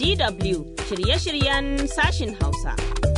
DW shirye-shiryen sashin Hausa.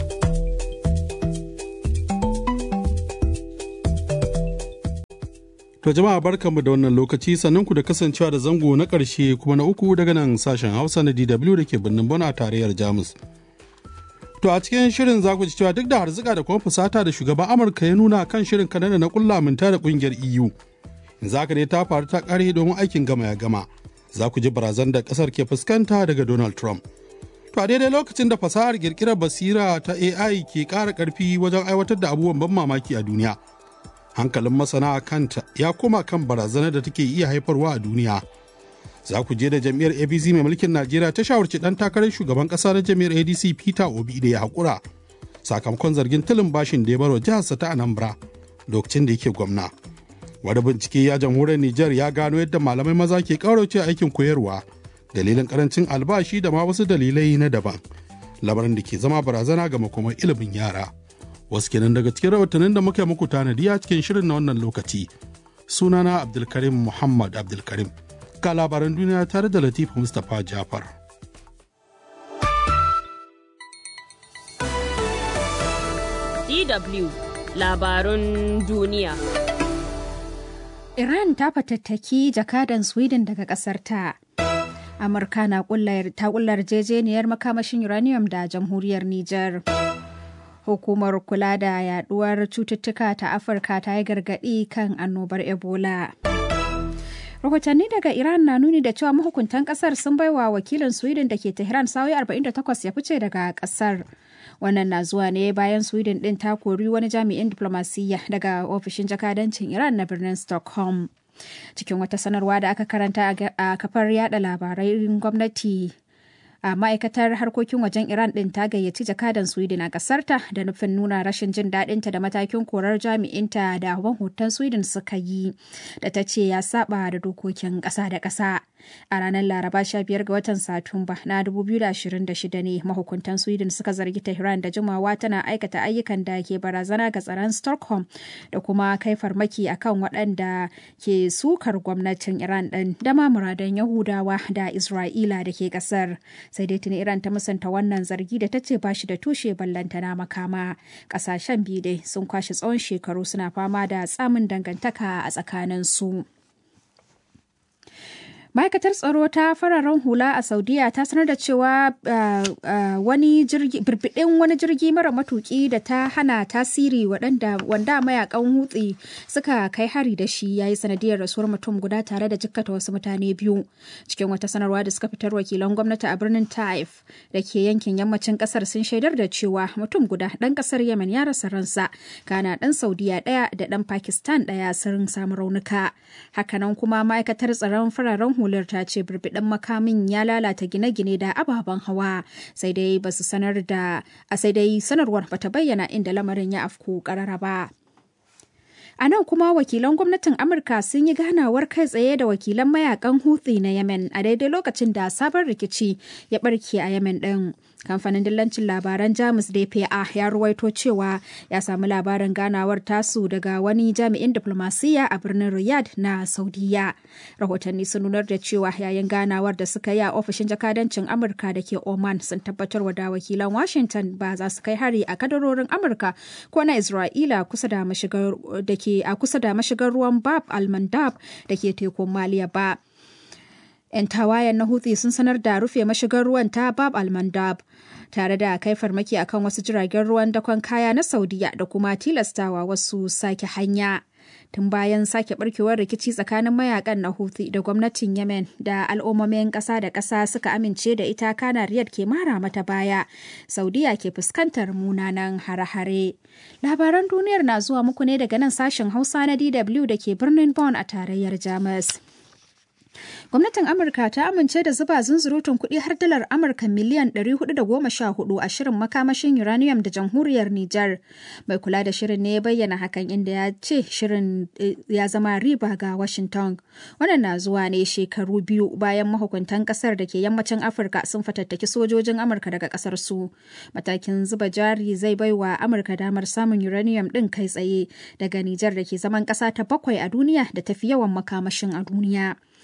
To jama'a barkanmu da wannan lokaci sannan ku da kasancewa da zango na ƙarshe kuma na uku daga nan sashen Hausa na DW da ke birnin Bona tarayyar Jamus. To a cikin shirin za ku ji cewa duk da harzuka da kuma fusata da shugaban Amurka ya nuna kan shirin Kanada na kulla minta da kungiyar EU. Yanzu haka dai ta faru ta kare domin aikin gama ya gama. Za ku ji barazan da kasar ke fuskanta daga Donald Trump. To a daidai lokacin da fasahar kirkirar basira ta AI ke ƙara ƙarfi wajen aiwatar da abubuwan ban mamaki a duniya. Hankalin masana kanta ya koma kan barazanar da take iya haifarwa a duniya. za ku je da jam'iyyar apc mai mulkin najeriya ta shawarci dan takarar shugaban kasa na jam'iyyar adc peter obi da ya haƙura sakamakon zargin tilin bashin da ya barwa jiharsa ta anambra lokacin da yake gwamna wani bincike ya jamhuriyar niger ya gano yadda malamai maza ke ƙaurace aikin koyarwa dalilin karancin albashi da ma wasu dalilai na daban lamarin da ke zama barazana ga makomar ilimin yara wasu kenan daga cikin rahotannin da muka muku tanadi a cikin shirin na wannan lokaci sunana abdulkarim muhammad abdulkarim ga labaran duniya tare da Latifu Mustapha Jafar. DW labarun duniya. Iran ta fatattaki jakadan Sweden daga ƙasar ta. Amurka na ta kullar jejeniyar makamashin uranium da jamhuriyar Nijar. Hukumar kula da yaduwar cututtuka ta Afirka ta yi gargaɗi kan annobar Ebola. rahotanni daga iran na nuni da cewa mahukuntan kasar sun baiwa wakilin sweden da ke tehran sa'o'i 48 ya fice daga kasar wannan na zuwa ne bayan sweden din ta kori wani jami'in diplomasiyya daga ofishin jakadancin iran na birnin stockholm cikin wata sanarwa da aka karanta a kafar yada labarai gwamnati a ma'aikatar harkokin wajen iran din ta gayyaci jakadan sweden a kasarta da nufin nuna rashin jin daɗinta da matakin korar jami'inta da hoton sweden suka yi da ta ce ya saba da dokokin ƙasa da ƙasa a ranar laraba 15 ga watan satumba na 2026 ne mahukuntan sweden suka zargi tehran da jimawa tana aikata ayyukan da ke barazana ga tsaron stockholm da kuma kai farmaki akan waɗanda ke sukar gwamnatin iran ɗin da ma muradan yahudawa da isra'ila da ke ƙasar sai dai tuni iran ta musanta wannan zargi da ta ce ba shi da tushe ballantana makama ƙasashen biyu dai sun kwashe tsawon shekaru suna fama da tsamin dangantaka a tsakaninsu. ma'aikatar tsaro ta fararen hula a saudiya ta sanar da cewa wani jirgi birbidin wani jirgi mara matuki da ta hana tasiri waɗanda wanda mayakan hutsi suka kai hari da shi ya yi sanadiyar rasuwar mutum guda tare da jikkata wasu mutane biyu cikin wata sanarwa da suka fitar wakilan gwamnati a birnin taif da ke yankin yammacin kasar sun shaidar da cewa mutum guda ɗan kasar yemen ya rasa ransa kana ɗan saudiya ɗaya da ɗan pakistan ɗaya sun samu raunuka hakanan kuma ma'aikatar tsaron fararen hula hular ta ce birbiɗin makamin ya lalata gine-gine da ababen hawa sai dai ba su sanar da a sai dai sanarwar bata bayyana inda lamarin ya afku karara ba. A nan kuma wakilan gwamnatin Amurka sun yi ganawar kai tsaye da wakilan mayakan Houthi na Yemen a daidai lokacin da sabon rikici ya barke a Yemen ɗin. Kamfanin dillancin labaran Jamus DPA ya ruwaito cewa ya samu labarin ganawar tasu daga wani jami'in diplomasiyya a birnin Riyadh na Saudiya. Rahotanni sun nunar da cewa yayin ganawar da suka yi a ofishin jakadancin Amurka da ke Oman sun tabbatar wa da wakilan Washington ba za su kai hari a kadarorin Amurka ko na Isra'ila kusa da mashigar da ke a kusa da mashigar ruwan Bab al-Mandab da ke tekun Maliya ba. 'Yan tawayen na Houthi sun sanar da rufe mashigar ruwan ta Bab al-Mandab tare da kai farmaki akan wasu jiragen ruwan dakon kaya na Saudiya da kuma tilastawa wasu sake hanya. Tun bayan sake barkewar rikici tsakanin mayakan na Houthi da gwamnatin Yemen da al'ummomin ƙasa da ƙasa suka amince da ita kana Riyadh ke mara mata baya. Saudiya ke fuskantar munanan hare-hare. Labaran duniyar na zuwa muku ne daga nan sashen Hausa na DW da ke birnin Bonn a tarayyar Jamus. Gwamnatin Amurka ta amince da zuba zunzurutun kuɗi har dalar Amurka miliyan 414 a shirin makamashin uranium da jamhuriyar Nijar. Mai kula da shirin ne ya bayyana hakan inda ya ce shirin ya zama riba ga Washington. Wannan na zuwa ne shekaru biyu bayan mahukuntan kasar da ke yammacin Afirka sun fatattaki sojojin Amurka daga kasar su. Matakin zuba jari zai baiwa Amurka damar samun uranium ɗin kai tsaye daga Nijar da ke zaman ƙasa ta bakwai a duniya da tafi yawan makamashin a duniya.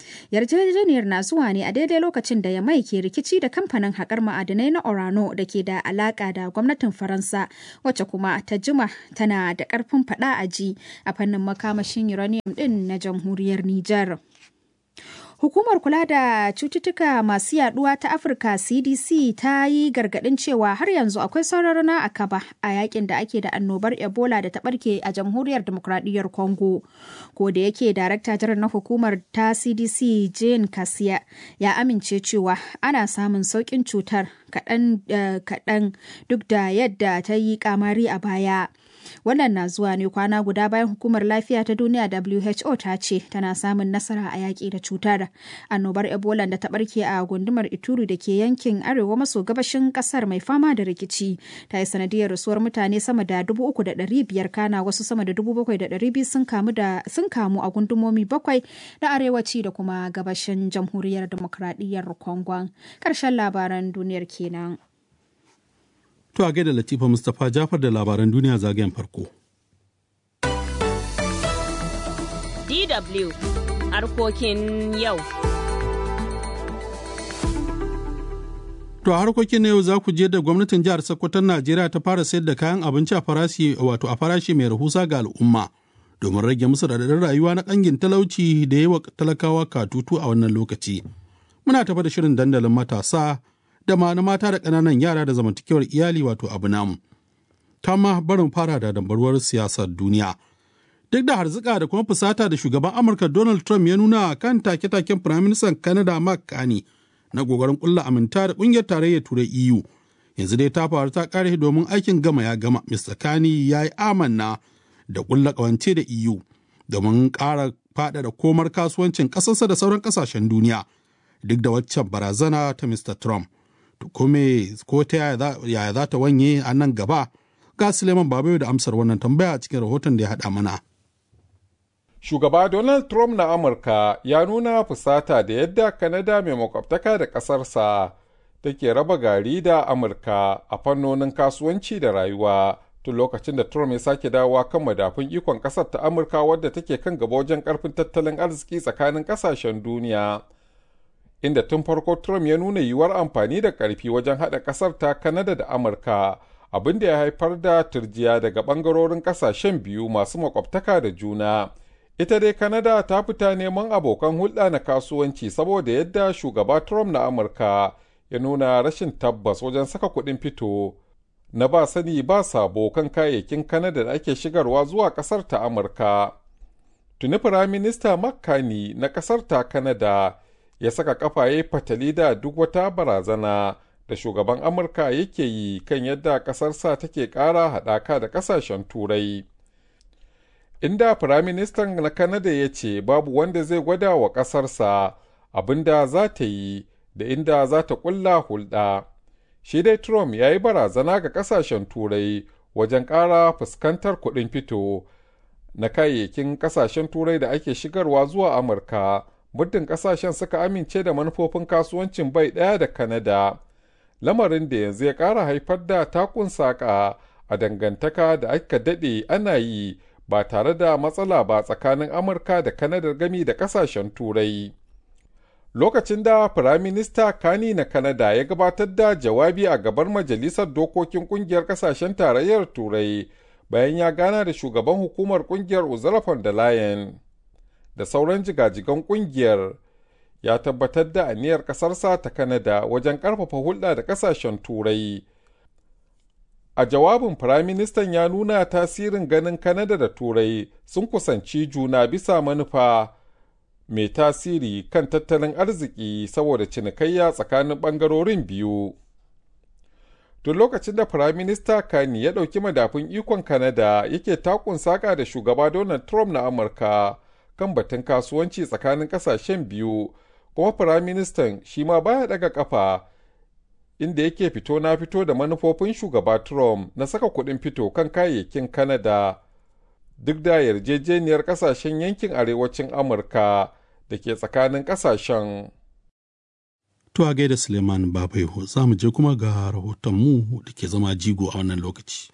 Yarjejeniyar na zuwa ne a daidai lokacin da Yamai ke rikici da kamfanin haƙar ma'adinai na Orano da ke da alaƙa da gwamnatin Faransa wacce kuma ta jima tana da ƙarfin faɗa a ji a fannin makamashin uranium ɗin na jamhuriyar Nijar. Hukumar kula da cututtuka masu yaduwa ta Afirka CDC ta yi gargadin cewa har yanzu akwai sauran na akaba a yakin da ake da annobar Ebola da ta barke a jamhuriyar demokradiyyar Congo. Ko da yake darakta jiran na hukumar ta CDC Jane Kasiya ya amince cewa ana samun sauƙin cutar kaɗan duk da yadda ta yi kamari a baya. Wannan na zuwa ne kwana guda bayan hukumar lafiya ta duniya WHO ta ce tana samun nasara a yaƙi da cutar. Annobar Ebola da ta ɓarke a gundumar Ituri da ke yankin arewa maso gabashin ƙasar mai fama da rikici ta yi sanadiyar rasuwar mutane sama da dubu uku da ɗari biyar kana wasu sama da dubu bakwai da ɗari biyu sun kamu da sun kamu a gundumomi bakwai na arewaci da kuma gabashin jamhuriyar demokradiyyar Kongon. Ƙarshen labaran duniyar kenan. To a gaida Latifa Mustapha Jafar da labaran duniya zagayen farko. DW harkokin yau. To a harkokin na yau za ku je da gwamnatin jihar Sokoton Najeriya ta fara sayar da kayan abinci a farashi wato a farashi mai rahusa ga al'umma domin rage musu radadin rayuwa na kangin talauci da yawa talakawa katutu a wannan lokaci. Muna tafa da shirin dandalin matasa da ma na mata da ƙananan yara da zamantakewar iyali wato abu namu. Kama barin fara da dambarwar siyasar duniya. Duk da harzika da kuma fusata da shugaban Amurka Donald Trump ya nuna kan take-taken Firaministan Canada Mark Carney na gogarin kulla aminta da ƙungiyar tarayyar Turai EU. Yanzu dai ta faru ta ƙare domin aikin gama ya gama. Mr. Carney ya yi amanna da ƙulla ƙawance da EU domin ƙara faɗaɗa komar kasuwancin ƙasarsa da sauran ƙasashen duniya. Duk da waccan barazana ta Mr. Trump. kome ko ta yaya za ta wanye a nan gaba ga Suleiman Babayo da amsar wannan tambaya a cikin rahoton da ya haɗa mana. Shugaba Donald Trump na Amurka ya nuna fusata da yadda Kanada mai makwabtaka da ƙasarsa take raba gari da Amurka a fannonin kasuwanci da rayuwa tun lokacin da Trump ya sake dawowa kan madafun ikon ƙasar ta Amurka wadda take kan gaba wajen ƙarfin tattalin arziki tsakanin ƙasashen duniya. inda tun farko Trump ya nuna yiwuwar amfani da ƙarfi wajen haɗa ƙasar ta Kanada da Amurka, abin da ya haifar da turjiya daga ɓangarorin ƙasashen biyu masu makwabtaka da juna. Ita dai Kanada ta fita neman abokan hulɗa na kasuwanci saboda yadda shugaba Trump na Amurka ya nuna rashin tabbas wajen saka kuɗin fito na ba sani ba sabo kan kayayyakin Kanada da ake shigarwa zuwa ƙasar ta Amurka. Tuni Firaminista Makani na ƙasar ta Kanada ya saka kafa ya fatali da duk wata barazana da shugaban amurka yake yi kan yadda ƙasarsa take ƙara haɗaka da ƙasashen turai inda firaministan na kanada ya ce babu wanda zai gwada wa ƙasarsa abin da za ta yi da inda za ta ƙulla hulɗa shi dai trump ya yi barazana ga ƙasashen turai wajen ƙara fuskantar kuɗin fito na kayayyakin ƙasashen turai da ake shigarwa zuwa amurka muddin kasashen suka amince da manufofin kasuwancin bai ɗaya da Kanada, lamarin da yanzu ya ƙara haifar da takun saƙa a dangantaka da aka daɗe ana yi ba tare da matsala ba tsakanin Amurka da Kanada gami da kasashen Turai. Lokacin da Firaminista Kani na Kanada ya gabatar da jawabi a gabar Majalisar Dokokin Ƙungiyar Ƙasashen Tarayyar Turai bayan ya gana da shugaban hukumar ƙungiyar Ursula von der Leyen. da sauran jigajigan kungiyar ya tabbatar da aniyar ƙasarsa ta Kanada wajen ƙarfafa hulɗa da ƙasashen Turai. A jawabin Firaministan ya nuna tasirin ganin Kanada da Turai sun kusanci juna bisa manufa mai tasiri kan tattalin arziki saboda cinikayya tsakanin ɓangarorin biyu. Tun lokacin da Firaminista Kani ya ɗauki madafun ikon Kanada yake takun saƙa da shugaba Donald Trump na Amurka. kan batun kasuwanci tsakanin kasashen biyu kuma firaministan shi ma baya daga kafa inda yake fito na fito da manufofin shugaba trump na saka kuɗin fito kan kayayyakin canada duk da yarjejeniyar kasashen yankin arewacin amurka da ke tsakanin kasashen To a gaida Suleiman Babaiho za mu je kuma ga rahotonmu da ke zama jigo a wannan lokaci.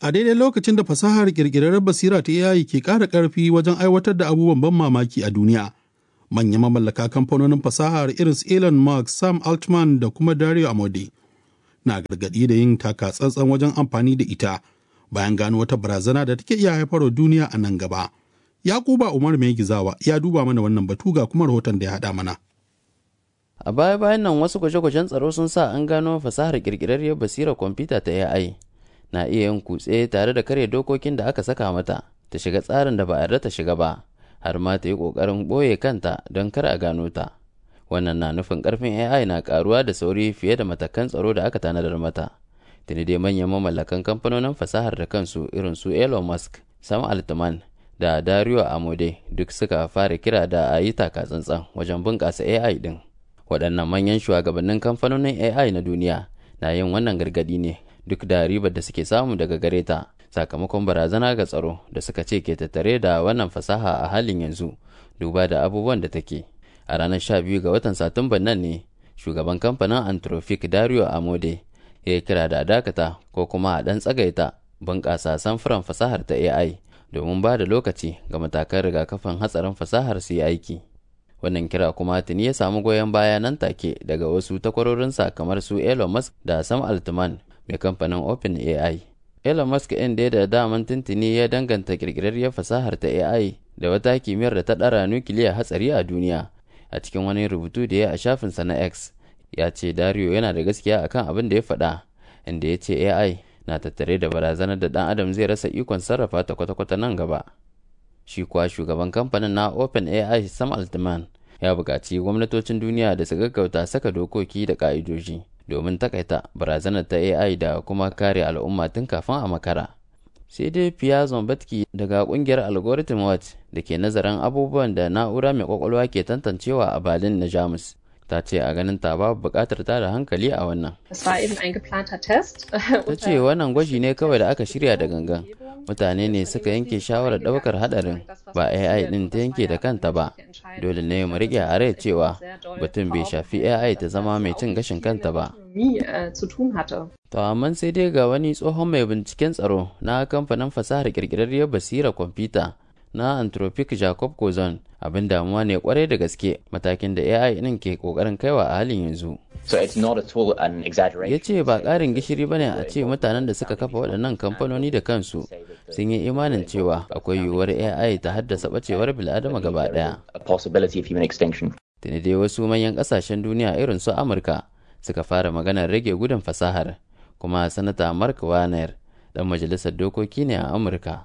A daidai lokacin da fasahar ƙirƙirar basira ta AI ke ƙara ƙarfi wajen aiwatar da abubuwan ban mamaki a duniya. Manyan mamallaka kamfanonin fasahar irin su Elon Musk, Sam Altman da kuma Dario Amode na gargaɗi da yin taka tsantsan wajen amfani da ita bayan gano wata barazana da take iya haifarwa duniya a nan gaba. Yakuba Umar mai gizawa ya duba mana wannan batu ga kuma rahoton da ya haɗa mana. A baya-bayan nan wasu gwaje-gwajen tsaro sun sa an gano fasahar ƙirƙirarriyar basirar kwamfuta ta AI na iya yin kutse tare da karya dokokin da aka saka mata ta shiga tsarin da ba a yarda ta shiga ba har ma ta yi ƙoƙarin ɓoye kanta don kar a gano ta. Wannan na nufin ƙarfin AI na ƙaruwa da sauri fiye da matakan tsaro da aka tanadar mata. Tuni dai manyan mamallakan kamfanonin fasahar da kansu irin su Elon Musk, Sam Altman da Dario Amode duk suka fara kira da a yi taka tsantsan wajen bunƙasa AI ɗin. Waɗannan manyan shugabannin kamfanonin AI na duniya na yin wannan gargaɗi ne duk da ribar da suke samu daga gare ta sakamakon barazana ga tsaro da suka ce ke tattare da wannan fasaha a halin yanzu duba da abubuwan da take. A ranar 12 ga watan Satumban nan ne shugaban kamfanin Anthropic Dario Amode ya yi kira da dakata ko kuma a ɗan tsagaita bunƙasa samfuran fasahar ta AI domin ba da lokaci ga matakan rigakafin hatsarin fasahar su yi aiki. Wannan kira kuma tuni ya samu goyon baya nan take daga wasu takwarorinsa kamar su Elon Musk da Sam Altman mai kamfanin OpenAI. Elon Musk ɗin da da daman tuntuni ya danganta ƙirƙirarriyar fasahar ta AI da wata kimiyyar da ta ɗara nukiliya hatsari a duniya. A cikin wani rubutu da ya a shafinsa na X, ya ce Dario yana da gaskiya akan abin da ya faɗa, inda ya ce AI na tattare da barazanar da ɗan adam zai rasa ikon sarrafa ta kwata-kwata nan gaba. Shi kuwa shugaban kamfanin na OpenAI Sam Altman ya buƙaci gwamnatocin duniya da su gaggauta saka dokoki da ƙa'idoji domin takaita barazanar ta AI da kuma kare al'umma tun kafin a makara. Sai dai Pia Zombatki daga ƙungiyar Algorithm Watch da ke nazarin abubuwan da na'ura mai ƙwaƙwalwa ke tantancewa a Berlin na Jamus. ta ce a ganin ta babu buƙatar ta da hankali a wannan. Ta ce wannan gwaji ne kawai da aka shirya da gangan. Mutane ne suka yanke shawarar ɗaukar haɗarin ba AI ɗin ta yanke da kanta ba. Dole ne mu riƙe a rai cewa batun bai shafi AI ta zama mai cin gashin kanta ba. To amma sai dai ga wani tsohon mai binciken tsaro na kamfanin fasahar ƙirƙirarriyar basira kwamfuta na Anthropic Jacob Kozon abin damuwa ne kwarai da gaske matakin da AI ɗin ke ƙoƙarin kaiwa a halin yanzu. Ya ce ba ƙarin gishiri ba ne a ce mutanen da suka kafa waɗannan kamfanoni da kansu sun yi imanin cewa akwai yiwuwar AI ta haddasa ɓacewar bil'adama gaba ɗaya. Tuni dai wasu manyan ƙasashen duniya irin su Amurka suka fara maganar rage gudun fasahar kuma sanata Mark Warner ɗan majalisar dokoki ne a Amurka.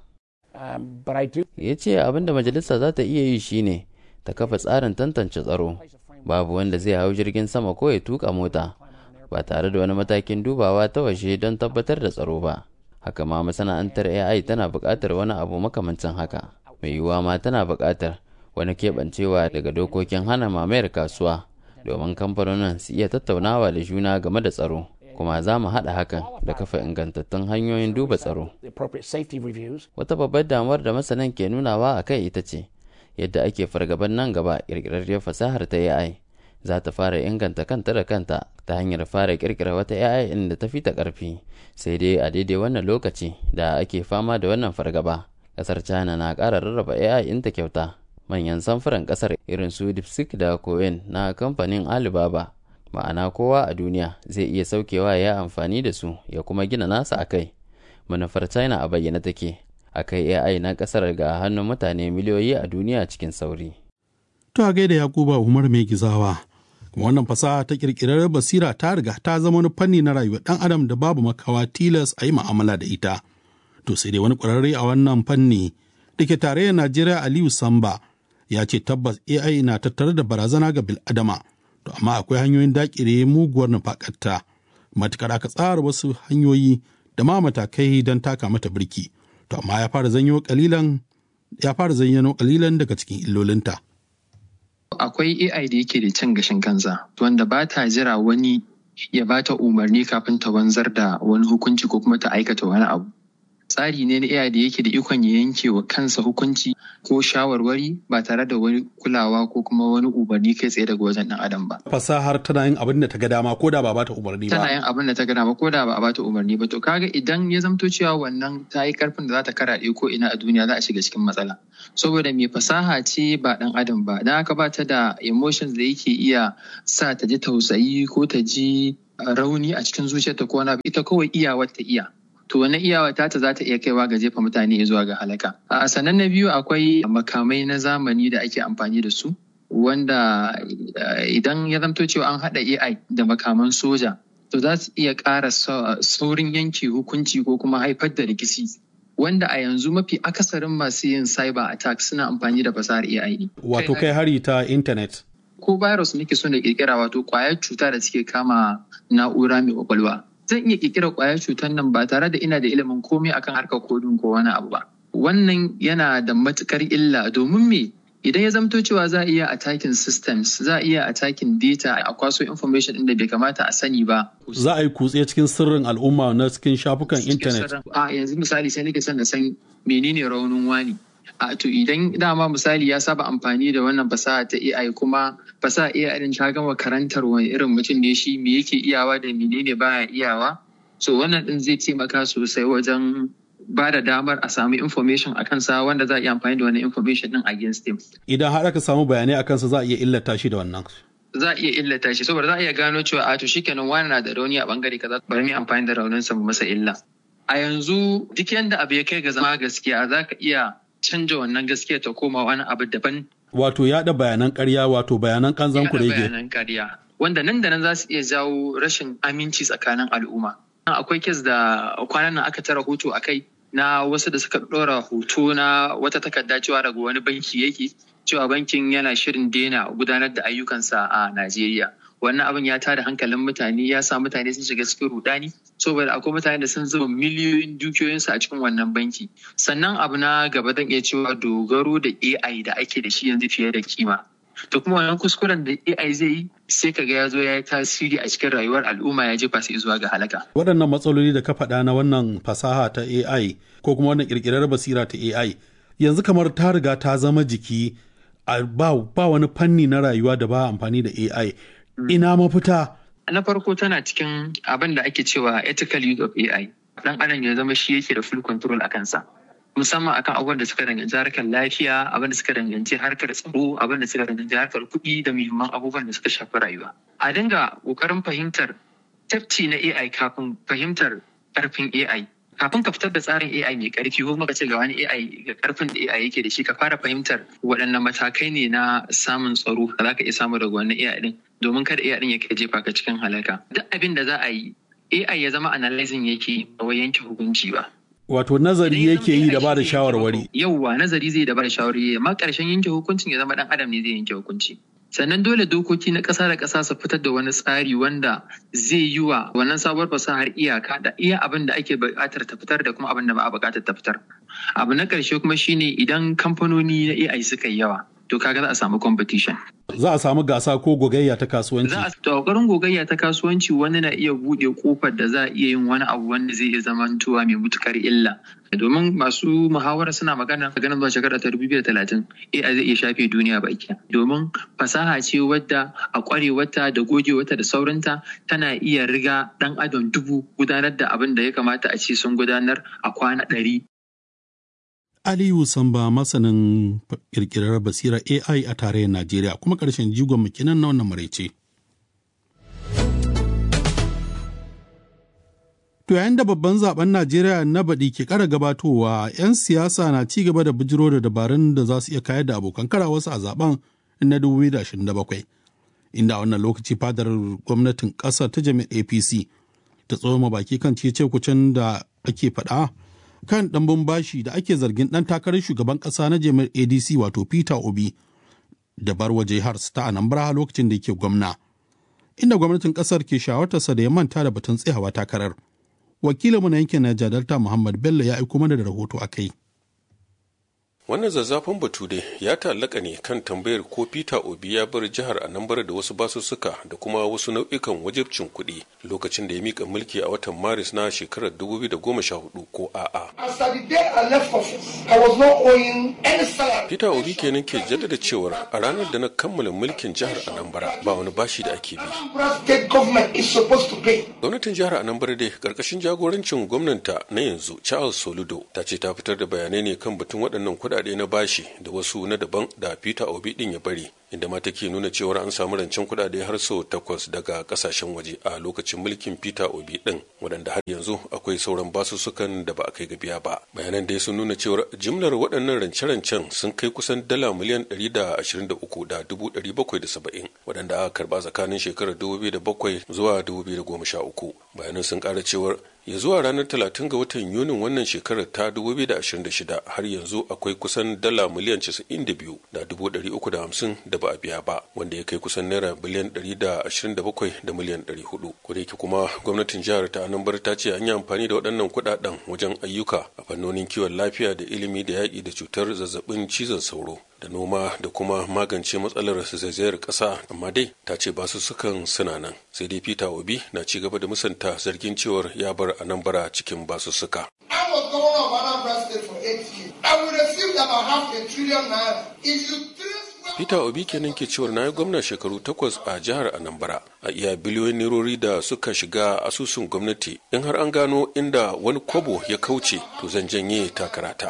ya ce abin da majalisa za ta iya yi shine ta kafa tsarin tantance tsaro babu wanda zai hau jirgin sama ko ya tuka mota ba tare da wani matakin dubawa ta waje don tabbatar da tsaro ba haka ma masana'antar ai tana buƙatar wani abu makamancin haka mai yiwuwa ma tana buƙatar wani keɓancewa daga dokokin hana mamayar kasuwa domin kamfanonin su iya tattaunawa da juna game da tsaro kuma za mu haɗa hakan da kafa ingantattun hanyoyin duba tsaro. Wata babbar damuwar da masanan ke nunawa a kai ita ce yadda ake fargaban nan gaba ƙirƙirarriyar fasahar ta AI za ta fara inganta kanta da kanta ta hanyar fara ƙirƙira wata AI inda ta fi ta ƙarfi sai dai a daidai wannan lokaci da ake fama da wannan fargaba ƙasar China na ƙara rarraba AI inta kyauta manyan samfuran ƙasar irin su DeepSeek da Cohen na kamfanin Alibaba ma'ana kowa a duniya zai iya saukewa ya amfani da su ya kuma gina nasa a kai manufar china a bayyana take a kai ai na kasar ga hannun mutane miliyoyi a duniya cikin sauri To a gaida Yakuba Umar mai gizawa. Kuma wannan fasaha ta kirkirar basira ta riga ta zama wani fanni na rayuwar ɗan adam da babu makawa tilas a yi ma'amala da ita. To sai dai wani ƙwararre a wannan fanni da ke tarayyar Najeriya Aliyu Samba ya ce tabbas AI na tattare da barazana ga bil'adama. To amma akwai hanyoyin daƙire muguwar nufaƙarta. Matukar aka tsara wasu hanyoyi da ma matakai don taka mata birki. To amma ya fara zanyo kalilan ya fara zayyano kalilan daga cikin illolinta. Akwai AI da yake da cin gashin kansa wanda ba ta jira wani ya ba ta umarni kafin ta wanzar da wani hukunci ko kuma ta aikata wani abu. tsari ne na AI da yake da ikon ya yanke wa kansa hukunci ko shawarwari ba tare da wani kulawa ko kuma wani umarni kai tsaye daga wajen ɗan adam ba. Fasahar tana yin abin da ta ga dama ko da ba bata umarni ba. Tana yin abin da ta ga dama ko da ba a bata umarni ba to kaga idan ya zamto cewa wannan ta yi karfin da za ta karaɗe ko ina a duniya za a shiga cikin matsala. Saboda mai fasaha ce ba ɗan adam ba, don haka ba ta da emotions da yake iya sa ta ji tausayi ko ta ji rauni a cikin zuciyarta ko wani ita kawai iyawar ta iya. to wani iyawa ta za ta iya kaiwa ga jefa mutane zuwa ga halaka. A sannan na biyu akwai makamai na zamani da ake amfani da su wanda idan ya zamto cewa an haɗa AI da makaman soja to za su iya ƙara saurin yanke hukunci ko kuma haifar da rikici wanda a yanzu mafi akasarin masu yin cyber attack suna amfani da fasahar AI ne. Wato kai hari ta intanet. Ko virus nake so na kirkira wato kwayar cuta da suke kama na'ura mai kwakwalwa. zan iya kirkira kwayar cutar nan ba tare da ina da ilimin komai akan harkar kodin ko wani abu ba. Wannan yana da matukar illa domin me idan ya zamto cewa za a iya attacking systems za a iya attacking data a kwaso information inda bai kamata a sani ba. Za a yi kutse cikin sirrin al'umma na cikin shafukan intanet. A yanzu misali sai nake son na san menene raunin wani. a to idan dama misali ya saba amfani da wannan fasaha ta AI kuma fasaha AI din ta gama karantar wani irin mutum ne shi me yake iyawa da menene baya iyawa so wannan din zai taimaka sosai wajen ba da damar a samu information a kansa wanda za a iya amfani da wannan information din against him Idan har aka samu bayanai a kansa za a iya illata shi da wannan. za a iya illata shi saboda za a iya gano cewa a to shikenan wani na da rauni a bangare kaza bari mu amfani da rauninsa mu masa illa a yanzu duk yanda abu ya kai ga zama gaskiya za ka iya canja wannan gaskiya ta koma wani abu daban. Wato yaɗa bayanan ƙarya wato bayanan kanzan kurege. bayanan ƙarya. Wanda nan da nan za su iya jawo rashin aminci tsakanin al'umma. Akwai kes da kwanan nan aka tara hoto a kai na wasu da suka ɗora hoto na wata takarda cewa daga wani banki yake cewa bankin yana shirin daina gudanar da ayyukansa a Najeriya. Wannan abin ya tada hankalin mutane ya sa mutane sun shiga cikin rudani saboda akwai mutane da sun zuba miliyoyin dukiyoyinsu a cikin wannan banki. Sannan abu na gaba zan iya cewa dogaro da AI da ake da shi yanzu fiye da kima. To kuma wannan kuskuren da AI zai yi sai kaga ya zo ya yi tasiri a cikin rayuwar al'umma ya jefa su zuwa ga halaka. Waɗannan matsaloli da ka faɗa na wannan fasaha ta AI ko kuma wannan ƙirƙirar basira ta AI yanzu kamar ta riga ta zama jiki ba wani fanni na rayuwa da ba amfani da AI. Ina mafita Na farko tana cikin abin da ake cewa ethical use of AI. Dan adam ya zama shi yake da full control a kansa. Musamman akan abubuwan da suka danganci harkar lafiya, abin da suka danganci harkar tsaro, abin da suka danganci harkar kuɗi da muhimman abubuwan da suka shafi rayuwa. A dinga ƙoƙarin fahimtar tafci na AI kafin fahimtar ƙarfin AI. Kafin ka fitar da tsarin AI mai ƙarfi ko kuma ka ce ga wani AI ga ƙarfin da AI yake da shi ka fara fahimtar waɗanne matakai ne na samun tsaro da za ka iya samu daga wannan AI din. domin kada AI din ya kai jefa ka cikin halaka. Duk abin da za a yi AI ya zama analyzing yake ba wai yanke hukunci ba. Wato nazari yake yi da ba da shawarwari. Yauwa nazari zai da ba da shawarwari amma ƙarshen yanke hukuncin ya zama ɗan adam ne zai yanke hukunci. Sannan dole dokoki na ƙasa da ƙasa su fitar da wani tsari wanda zai yi wa wannan sabuwar fasahar iyaka da iya abin da ake buƙatar ta fitar da kuma abin da ba a buƙatar ta fitar. Abu na ƙarshe kuma shine idan kamfanoni na AI suka yi yawa to kaga za a samu competition. Za a samu gasa ko gogayya ta kasuwanci. Za a ƙoƙarin gogayya ta kasuwanci wani na iya buɗe ƙofar da za a iya yin wani abu wanda zai iya zamantowa mai mutukar illa. Domin masu muhawara suna magana ganin zuwa shekara ta dubu biyu da talatin AI zai iya shafe duniya baki. Domin fasaha ce wadda a ƙwarewarta da gogewarta da saurinta tana iya riga ɗan adam dubu gudanar da abin da ya kamata a ce sun gudanar a kwana ɗari Aliyu Samba masanin kirkirar basira AI a tarayyar Najeriya kuma ƙarshen jigon mukinan na wannan maraice. To yayin da babban zaben Najeriya na baɗi ke ƙara gabatowa, 'yan siyasa na ci gaba da bijiro da dabarun da za su iya kayar da abokan karawarsu a zaben na 2027. Inda a wannan lokaci fadar gwamnatin ƙasar ta jami'ar APC ta tsoma baki kan cece kucin da ake faɗa kan ɗanbin bashi da ake zargin ɗan takarar shugaban ƙasa na jami'ar adc wato peter obi da bar waje har ta anambra lokacin da yake gwamna inda gwamnatin ƙasar ke shawartarsa da ya manta da batun tsayawa takarar wakilinmu na yankin Niger Delta Muhammad Bello ya aiko mana da rahoto a kai. wannan zazzafan batu dai ya ta'allaka ne kan tambayar ko peter obi ya bar jihar anambra da wasu basussuka da kuma wasu nau'ikan wajibcin kuɗi lokacin da ya mika mulki a watan maris na shekarar 2014 ko a'a peter obi kenan ke jaddada cewar a ranar da na kammala mulkin jihar anambra ba wani bashi da ake bi gwamnatin jihar anambra dai karkashin jagorancin gwamnanta na yanzu charles soludo ta ce ta fitar da bayanai ne kan batun waɗannan kuɗaɗe na bashi da wasu na daban da peter obi din ya bari inda ma take nuna cewar an samu rancen kuɗaɗe har sau takwas daga ƙasashen waje a lokacin mulkin peter obi din waɗanda har yanzu akwai sauran basussukan da ba a kai ga biya ba bayanan dai sun nuna cewar jimlar waɗannan rance-rancen sun kai kusan dala miliyan ɗari da ashirin da uku da dubu ɗari bakwai da saba'in waɗanda aka karɓa tsakanin shekarar dubu biyu da bakwai zuwa dubu biyu da goma sha uku bayanan sun ƙara cewar ya zuwa ranar 30 ga watan yunin wannan shekarar ta 2026 har yanzu akwai kusan dala miliyan 92 da 350 da ba a biya ba wanda ya kai kusan naira biliyan 127 da miliyan 400 kodayake kuma gwamnatin jihar ta anambar ta ce an yi amfani da waɗannan kuɗaɗen wajen ayyuka a fannonin kiwon lafiya da ilimi da yaƙi da cutar zazzabin cizon sauro da noma da kuma magance matsalar zaizayar ƙasa amma dai ta ce basu sukan suna nan sai dai peter obi na ci gaba da musanta zargin cewar ya bar anambra cikin basussuka Peter Obi kenan ke cewar na yi gwamna shekaru takwas a jihar Anambra a iya biliyoyin nerori da suka shiga asusun gwamnati in har an gano inda wani kobo ya kauce to zan janye takarata.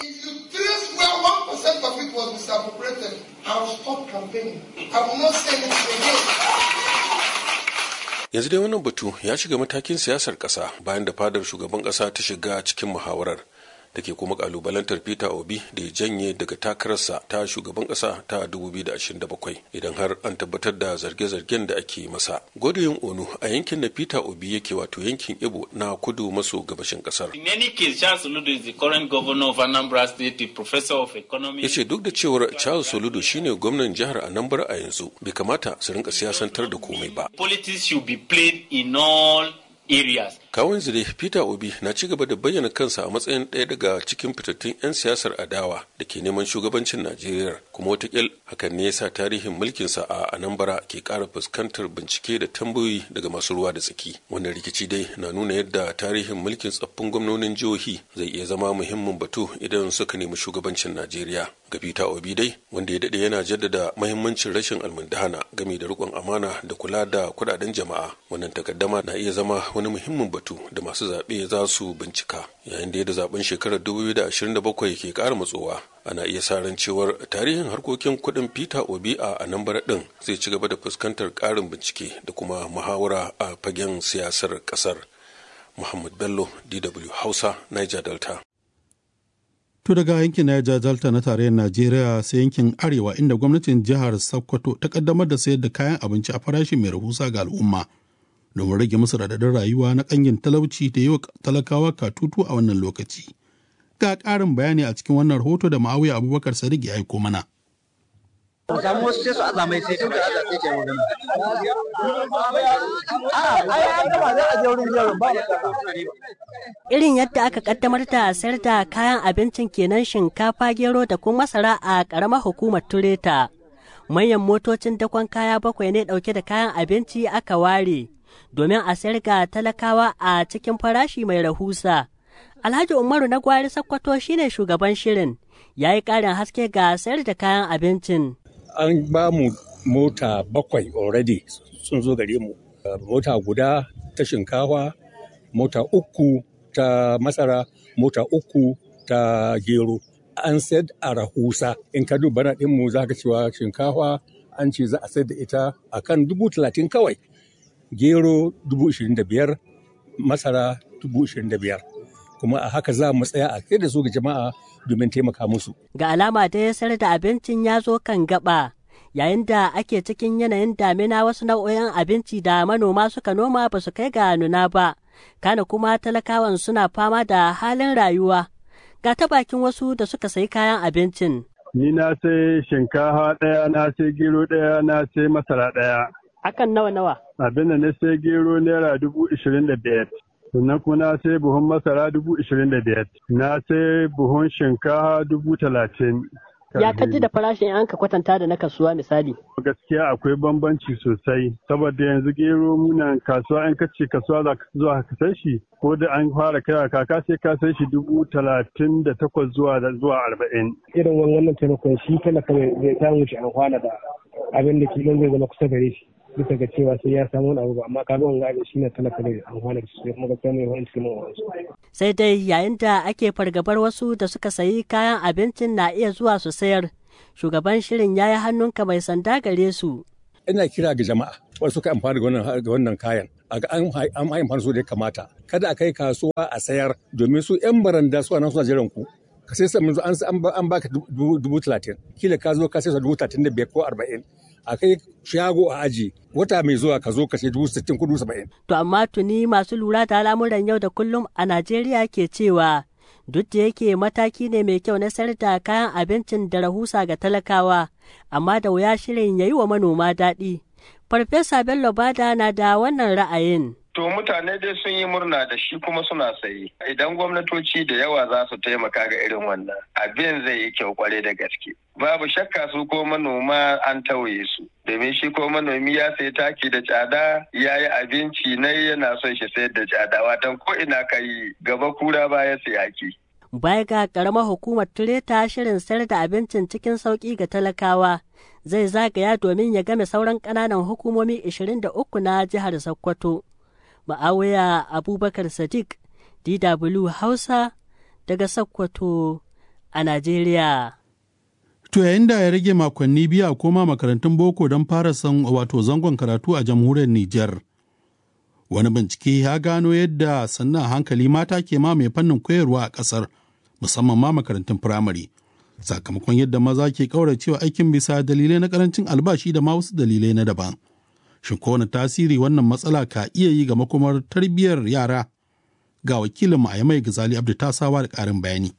yanzu dai wannan batu ya shiga matakin siyasar ƙasa bayan da fadar shugaban ƙasa ta shiga cikin muhawarar da ke kuma kalubalantar peter obi da ya janye daga takararsa ta shugaban ƙasa ta 2027 idan har an tabbatar da zarge-zargen da ake masa godoyin onu a yankin da peter obi yake wato yankin ibo na kudu maso gabashin ƙasar In any case, Charles Soludo is the current governor of Anambra State, the professor of economics. ya ce duk da cewar charles soludo shine gwamnan jihar anambra a yanzu bai kamata su rinka siyasantar da komai ba Politics should be played in all areas. kawun zire peter obi na ci gaba da bayyana kansa a matsayin ɗaya daga cikin fitattun 'yan siyasar adawa da ke neman shugabancin najeriya kuma watakil hakan ne yasa tarihin mulkinsa a anambra ke ƙara fuskantar bincike da tambayoyi daga masu ruwa da tsaki wannan rikici dai na nuna yadda tarihin mulkin tsaffin gwamnonin jihohi zai iya zama muhimmin batu idan suka nemi shugabancin najeriya ga peter obi dai wanda ya daɗe yana jaddada mahimmancin rashin almundahana game da riƙon amana da kula da kuɗaɗen jama'a wannan takaddama na iya zama wani muhimmin batu da masu zaɓe za su bincika yayin da yadda zaben shekarar 2027 ke ƙara matsowa ana iya sa ran cewar tarihin harkokin kuɗin peter obi a anambra ɗin zai ci gaba da fuskantar ƙarin bincike da kuma muhawara a fagen siyasar ƙasar muhammad bello dw hausa niger delta To daga yankin Niger Delta na tarayyar Najeriya sai yankin Arewa inda gwamnatin jihar Sokoto ta kaddamar da sayar da kayan abinci a farashi mai rahusa ga al'umma domin rage musu radadin rayuwa na kangin talauci da yi wa talakawa katutu a wannan lokaci. Ga ƙarin bayani a cikin wannan rahoto da Ma'awiya Abubakar Sadiq ya aiko mana. samu wasu sai su aza mai sai tun da aza sai ke magana. Irin yadda aka kaddamar da sayar da kayan abincin kenan shinkafa gero da kuma masara a ƙaramar hukumar Tureta. Manyan motocin dakon kaya bakwai ne ɗauke da kayan abinci aka ware domin a sayar ga talakawa a cikin farashi mai rahusa. Alhaji Umaru na gwari Sakkwato shine shugaban shirin, ya yi ƙarin haske ga sayar da kayan abincin. an ba mu mota bakwai already sun zo gare mu mota guda ta shinkafa mota uku ta masara mota uku ta gero an sayar a rahusa in ka duba na mu za ka cewa shinkafa an ce za a sayar da ita a kan dubu talatin kawai gero dubu ishirin da biyar masara dubu ishirin da biyar kuma a haka za mu tsaya a kai da su ga jama'a domin taimaka musu. Ga alama da ya sayar da abincin ya zo kan gaba. Yayin da ake cikin yanayin damina wasu nau'o'in abinci da manoma suka noma ba su kai ga nuna ba, kana kuma talakawan suna fama da halin rayuwa. Ga ta bakin wasu da suka sayi kayan abincin. Ni na sai shinkafa ɗaya, na sai gero ɗaya, na sai masara ɗaya. Akan nawa nawa? Abin da na sai gero naira dubu ishirin da biyar. sannan kuma na sai buhun masara dubu ishirin da biyar na sai buhun shinkafa dubu talatin Ya kaji da farashin an ka kwatanta da na kasuwa misali. gaskiya akwai bambanci sosai saboda yanzu gero munan kasuwa an kace kasuwa za ka zuwa ka sai shi ko da an fara kira kaka sai ka sai shi dubu talatin da takwas zuwa zuwa arba'in. irin wannan taimakon shi talaka zai samu shi amfana da abin da kilon zai zama kusa gare shi bisa ga cewa sai ya samu wani abu ba amma kaga wanga abin shi ne talaka zai amfana da shi kuma gaskiya mai wani cikin wani Sai dai yayin da ake fargabar wasu da suka sayi kayan abincin na iya zuwa su sayar, shugaban shirin ya yi hannunka mai sanda gare su. ina kira ga jama'a wasu suka amfani da wannan da wannan kayan a ga an an amfani su da ya kamata kada a kai kasuwa a sayar domin su yan baranda su nan suna jiran ku ka sai sai an an baka dubu talatin kila ka zo ka sai dubu talatin da biyar ko arba'in a kai shago a aji wata mai zuwa ka zo ka sai dubu sittin ko dubu saba'in. To amma tuni masu lura da al'amuran yau da kullum a Najeriya ke cewa duk da yake mataki ne mai kyau na sayar da kayan abincin da rahusa ga talakawa amma da wuya shirin ya yi wa manoma daɗi. Farfesa Bello Bada na da wannan ra'ayin. To mutane dai sun yi murna da shi kuma suna sayi. Idan gwamnatoci da yawa za su taimaka ga irin wannan, abin zai yi kyau kwarai da gaske. Babu shakka su ko manoma an tauye su. Domin shi ko manomi ya sayi taki da tsada ya yi abinci na yana son shi sayar da tsada watan ko ina ka yi gaba kura baya sayaki. Baya ga ƙaramar hukumar Tureta shirin sayar da abincin cikin sauƙi ga talakawa zai zagaya domin ya game sauran ƙananan hukumomi 23 na jihar Sokoto. Ma'awiya Abubakar Sadiq, DW Hausa daga Sokoto a Najeriya. To yayin da ya rage makonni biyu a koma makarantun boko don fara san wato zangon karatu a jamhuriyar Nijar. Wani bincike ya gano yadda sannan hankali mata ke ma mai fannin koyarwa a ƙasar musamman ma makarantun firamare. Sakamakon yadda maza ke ƙauracewa aikin bisa dalilai na ƙarancin albashi da ma wasu dalilai na daban. Shin kowane tasiri wannan matsala ka iya yi ga makomar tarbiyyar yara? Ga wakilin a mai Gazali Abdu Tasawa da ƙarin bayani.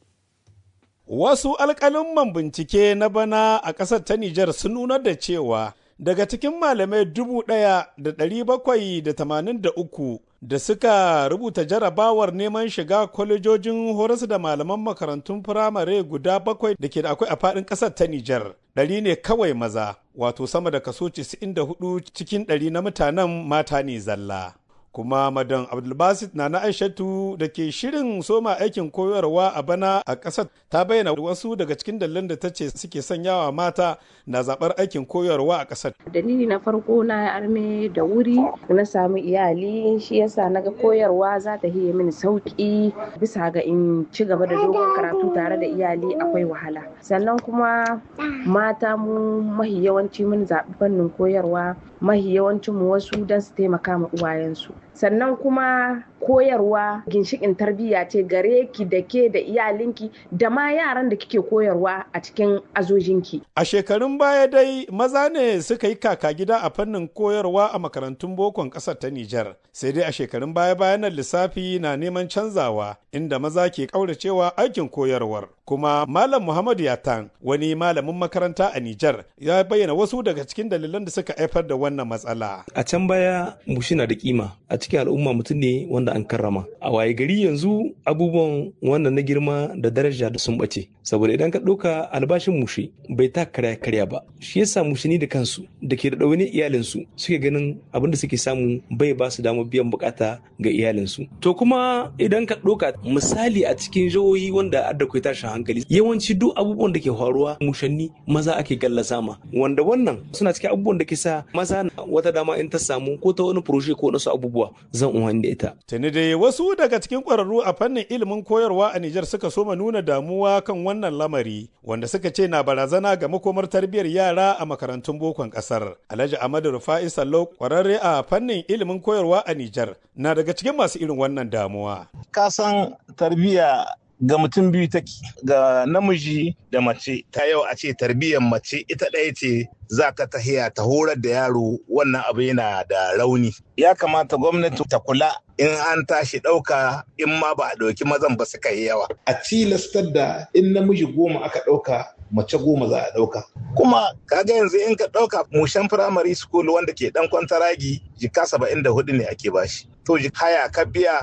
Wasu alƙalin bincike na bana a ƙasar ta Nijar sun nunar da cewa daga cikin malamai dubu ɗaya da ɗari bakwai da tamanin da uku da suka rubuta jarabawar neman shiga kwalejojin horas da malaman makarantun firamare guda bakwai da ke da akwai a faɗin ƙasar ta Nijar. Ɗari ne kawai maza, wato sama da kaso 94 cikin ɗari na mutanen mata ne zalla. kuma madan abdulbasit na na aishatu da ke shirin soma aikin koyarwa a bana a ƙasar ta bayyana wasu daga cikin dalilan da ta ce suke sanyawa mata na zaɓar aikin koyarwa a ƙasar dalili na farko na arme da wuri na samu iyali shi yasa naga koyarwa za ta hiye mini sauki bisa ga in ci gaba da dogon karatu tare da iyali akwai wahala sannan kuma mata mu mahi yawanci mun zaɓi fannin koyarwa mahi yawancin mu wasu don su taimaka ma uwayensu sannan kuma koyarwa ginshikin tarbiyya ce gare ki da ke da iyalinki da ma yaran da kike koyarwa a cikin azojinki. A shekarun baya dai maza ne suka yi kaka gida a fannin koyarwa a makarantun bokon ƙasar ta Nijar. Sai dai a shekarun baya bayanan lissafi na neman canzawa inda maza ke ƙauracewa aikin koyarwar. Kuma Malam Muhammad Yatan wani malamin makaranta a Nijar ya bayyana wasu daga cikin dalilan da suka haifar da wannan matsala. A can baya mushi na da kima a cikin al'umma mutum ne wanda an karrama. A waye gari yanzu abubuwan wannan na girma da daraja da sun bace. Saboda idan ka ɗauka albashin mushi bai ta karya karya ba. Shi yasa mushini da kansu da ke da ɗaune iyalinsu suke ganin abin da suke samu bai ba su damar biyan bukata ga iyalinsu. To kuma idan ka ɗauka misali a cikin jihohi wanda adda kai tashin hankali yawanci duk abubuwan da ke faruwa mushanni maza ake gallasa ma wanda wannan suna cikin abubuwan da ke sa maza wata dama in ta samu ko ta wani furoshe ko wasu abubuwa zan umarni da ita. Tuni dai wasu daga cikin ƙwararru a fannin ilimin koyarwa a Nijar suka soma nuna damuwa kan wannan lamari wanda suka ce na barazana ga makomar tarbiyyar yara a makarantun bokon ƙasar. Alhaji Ahmadu Rufa'i Sallau ƙwararre a fannin ilimin koyarwa a Nijar na daga cikin masu irin wannan damuwa. Kasan tarbiyya ga mutum biyu take ga namiji da mace ta yau a ce tarbiyyar mace ita ɗaya ce za ka tahiya ta horar da yaro wannan abu yana da rauni ya kamata gwamnati ta kula in an tashi ɗauka in ma ba a ɗauki mazan ba su kai yawa a tilastar da in namiji goma aka ɗauka mace goma za a ɗauka kuma kaga yanzu in ka ɗauka mushen firamare school wanda ke ɗan kwantaragi jika saba'in da hudu ne ake bashi to haya ka biya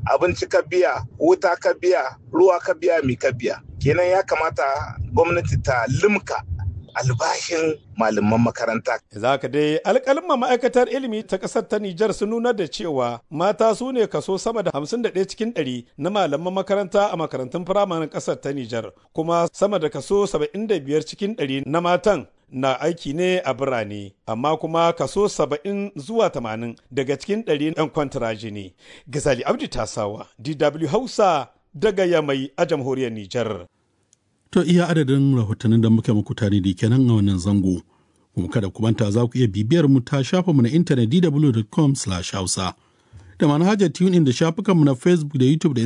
abinci ka biya wuta ka biya ruwa ka biya mi ka biya kenan ya kamata gwamnati ta limka albashin malaman makaranta. Za ka dai alƙalma ma'aikatar ilimi ta ƙasar ta Nijar sun nuna da cewa mata su ne kaso sama da 51 cikin 100 na malaman makaranta a makarantun firamanin ƙasar ta Nijar kuma sama da kaso 75 cikin 100 na matan na aiki ne a birane amma kuma kaso 70 zuwa 80 daga cikin 100 'yan kwantaraji ne. Gazali Abdi Tasawa, DW Hausa daga Yamai a jamhuriyar Nijar. To iya adadin rahotannin da muke muku tare da kenan a wannan zango. Kuma kada ku manta za ku iya bibiyar mu ta shafa mu na intanet dw.com/hausa da manhajar tune da shafukanmu na Facebook da YouTube da